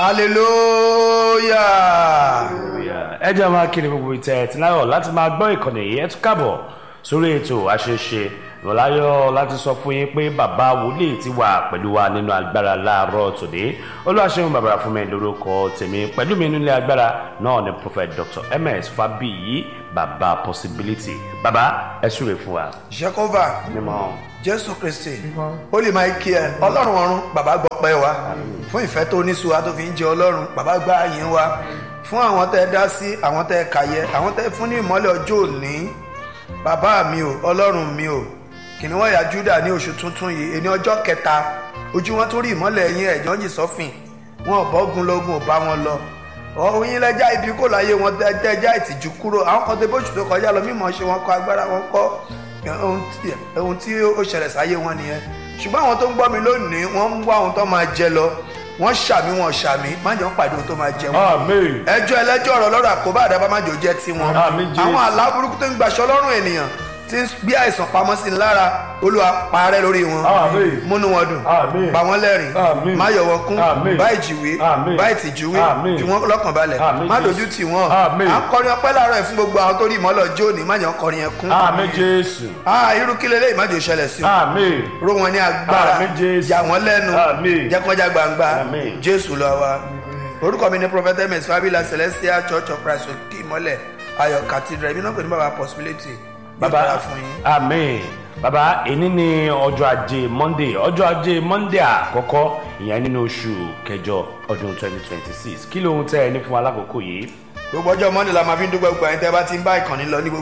hallelujah. ẹ jẹ́ máa kiri gbogbo ìtẹ̀ ẹ̀tì láyọ̀ láti máa gbọ́ ìkànnì yìí ẹ tún káàbọ̀ sórí ètò àṣeṣe ìrọ̀láyọ̀ láti sọ fún yín pé bàbá wòlíì ti wà pẹ̀lú wa nínú agbára láàárọ̀ tòde olúwaṣẹ́gun bàbá fún mi lórúkọ tèmi pẹ̀lú mi nílé agbára náà ni prophet dr ms fabiyi bàbá possibility bàbá ẹ súre fún wa. jehova mímọ́ jésù kristi holy michael ọlọ́run ọ̀run bàbá gbọ́ pẹ́ wa fún ìfẹ́ tó ní suwa tó fi ń jẹ ọlọ́run bàbá gbá yín wa fún àwọn tẹ́ ẹ dá sí àwọn tẹ́ ẹ kàyẹ àwọn tẹ́ ẹ fún ní ìmọ́lẹ̀ ọjọ́ òní bàbá mi o ọlọ́run mi o kìnìún ọ̀yà juda ní oṣù tuntun yìí ẹni ọjọ́ kẹta ojú wọn tó rí ìmọ́lẹ̀ yín ẹ̀jọ́ yìí sọ́fìn wọn ò bọ́gun lógun ò bá wọn lọ ọ̀hún yín lẹ́jà ibi kò láyé wọn tẹ́jà ìtìjú kúrò àwọn kan tó bóṣù tó kọjá lọ mímọ́ ṣe wọn kọ agbára wọn kọ́ ohun tí ó ṣẹlẹ̀ sáyé wọn nìyẹn ṣùgbọ́n àwọn tó ń gbọ́ mi lónìí wọ́n ń wá ohun tó máa jẹ lọ wọ́n ṣàmì wọn ṣàmì má jẹ́ wọ́n pàdé ohun tó máa jẹ wọn amen ẹjọ́ ẹlẹ́jọ́ ọ̀rọ̀ lọ́rọ̀ àkóbá àdábá má jò jẹ́ tiwọn Àmín, Jésù. àwọn àlá burúkú tó ń gbaṣọ lọ́rùn ènìyàn tí ń gbé àìsàn pamọ́ sí i lára olúwa parẹ́ lórí wọn Àmín. múnú wọn dùn Àmín. pa wọ́n lẹ́rìn Àmín. má yọ̀ wọ́n kún Àmín. bá ìjìwé Àmín. bá ìtìjúwé Àmín. fi wọ́n lọ́kàn balẹ̀ Àmín, má Jésù. dojú tì wọ́n Àmín. à ń kọrin ọpẹ́ láàárọ̀ ẹ̀ fún gbogbo àwọn tó rí ìmọ́lẹ̀ ọjọ́ òní má jẹ́ wọ́n kọrin yẹn kún amen jésù ah irú kí lélẹ́yìn má jò ṣẹlẹ̀ sí wọn amen ró wọn ní agbára Àmín, Jésù. yà wọ́n lẹ́nu Àmín. jẹ́ kọjá gbangba Àmín. jésù lọ wa orúkọ mi ni prophet ms fabila celestial church of christ òkè ìmọ́lẹ̀ ayọ̀ cathedral èmi náà pè ní baba possibility baba Yóò dára fún yín. amen baba èní ni ọjọ́ ajé monday ọjọ́ ajé monday àkọ́kọ́ ìyẹn nínú oṣù kẹjọ ọdún twenty twenty six kí lóhun tẹ́ ẹ ní fún alákòókò yìí. gbogbo ọjọ́ monday la máa fi ń dúpẹ́ gbogbo ẹ̀yin tẹ́ bá ti ń bá ìkànnì lọ ní gbogbo